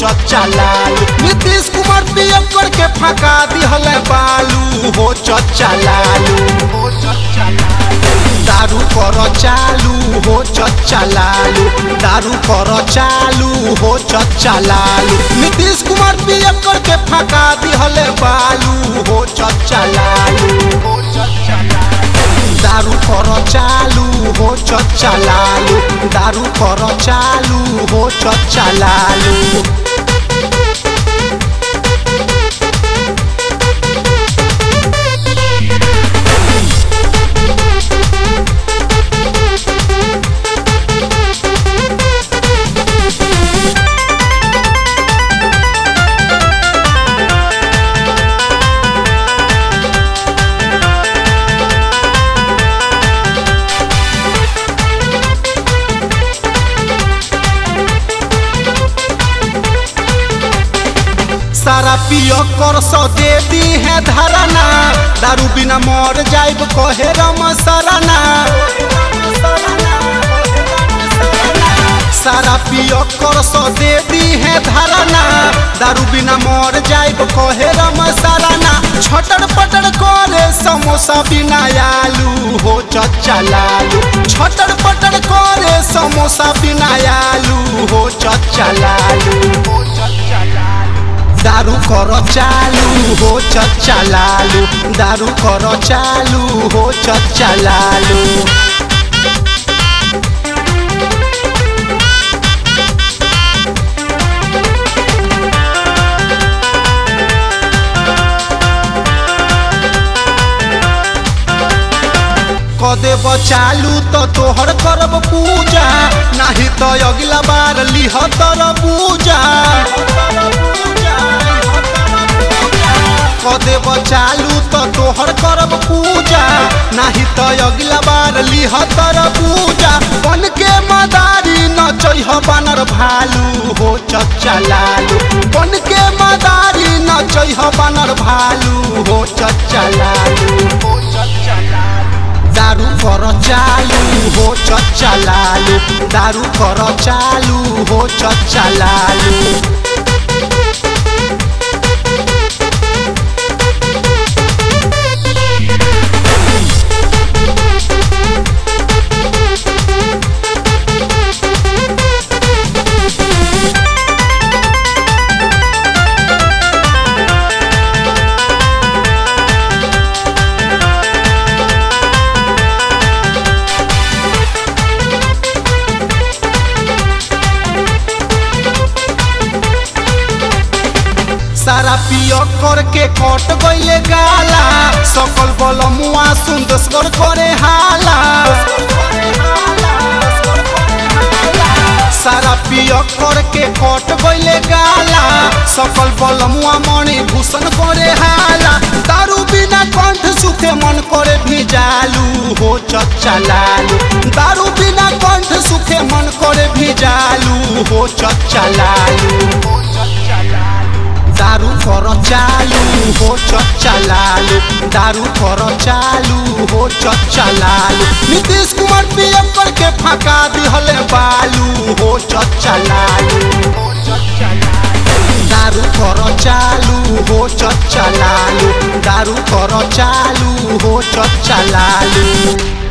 चच्चा लालू नीतीश कुमार पीएम करके फंका दिहल बालू हो चच्चा लालू हो चच्चा लालू दारू कर चालू हो चच्चा लालू दारू कर चालू हो चच्चा लालू नीतीश कुमार पीएम करके फंका दिहल बालू हो चच्चा लालू हो चच्चा लालू दारू कर चालू हो चच्चा लालू दारू कर चालू हो चच्चा लालू सारा पियो कर सो दे दी है धरना दारू बिना मर जाइब कहे रम सरना सारा पियो कर सो दे दी है धरना दारू बिना मर जाइब कहे रम सरना छटर पटर करे समोसा बिना आलू हो चच्चा लालू छटर पटर करे समोसा बिना आलू हो चच्चा लालू हो चच्चा लालू दारू कर चालू हो चच्चा लालू दारू कर चालू हो चच्चा लालू कदे चालू तो तोहर करब पूजा नहीं तो अगला बार लिह तर पूजा कदे चालू तो तोहर करब पूजा नहीं तो अगला बार लिह तर पूजा बन के मदारी न चह बानर भालू हो चच्चा लालू बन के मदारी न चह बानर भालू हो चच्चा लालू हो चच्चा लालू दारू कर चालू हो चच्चा लालू दारू कर चालू हो चच्चा लालू सारा पियो करके कट गईले गाला सकल बल मुआ सुंदर करे हाला सारा पियो करके कट गईले गाला सकल बल मुआ मणि भूषण करे हाला दारू बिना कंठ सुखे मन करे भिजालू हो चच्चा लालू दारू बिना कंठ सुखे मन करे भिजालू हो चच्चा लालू हो चच्चा लालू दारू कर चालू हो चच्चा लालू दारू कर चालू हो चच्चा लालू नीतीश कुमार पीएम करके फंका दिहले बालू हो चच्चा लालू हो चच्चा लालू दारू कर चालू हो चच्चा लालू दारू कर चालू हो चच्चा लालू